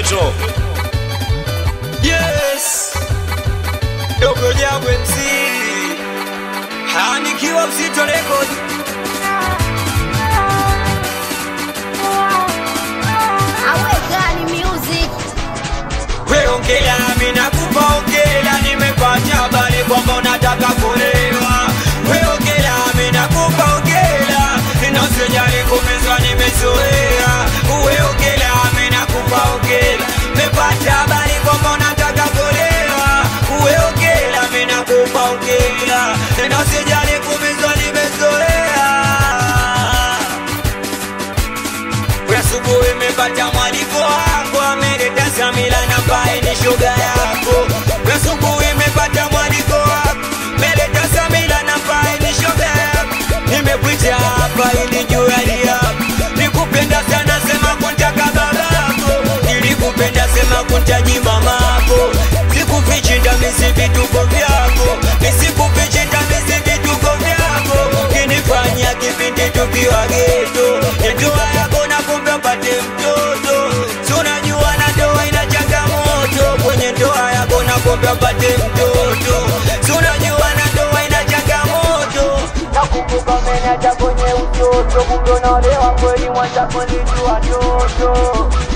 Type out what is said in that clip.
Petro. Yes. Dogo Jabu MC. Hanikiwa Mzito Record. Awekani music We ongea, mimi nakupa ongea, nimepata habari kwamba unataka kulewa. We ongea, mimi nakupa ongea, na usijali kumezwa, nimezoea. We ongea, mimi nakupa ongea, nimepata habari kwamba unataka kulewa. We ongea, mimi nakupa ongea, na usijali kumezwa, nimezoea. We asubuhi imepata mwaliko wangu ameleta Samila na mbaye ni shoga yako. We asubuhi imepata mwaliko wangu ameleta Samila na mbaye ni shoga yako. Nimekuita hapa ili juu hali yako. Nikupenda sana sema kuntaka babako. Nilikupenda sema kuntaji mamako. Sikufichi ndamisi vituko vyako. Nisikufichi ndamisi vituko vyako. Kinifanya kipindi tukiwa geto. Ndoa yako na kumbe mpate mtoto. Si unajua na ndoa ina changamoto. Kwenye ndoa yako na kumbe mpate mtoto. Si unajua na ndoa ina changamoto. Nakumbuka umeniacha kwenye utoto, kumbe unaolewa kweli, mwenzako nilijua toto.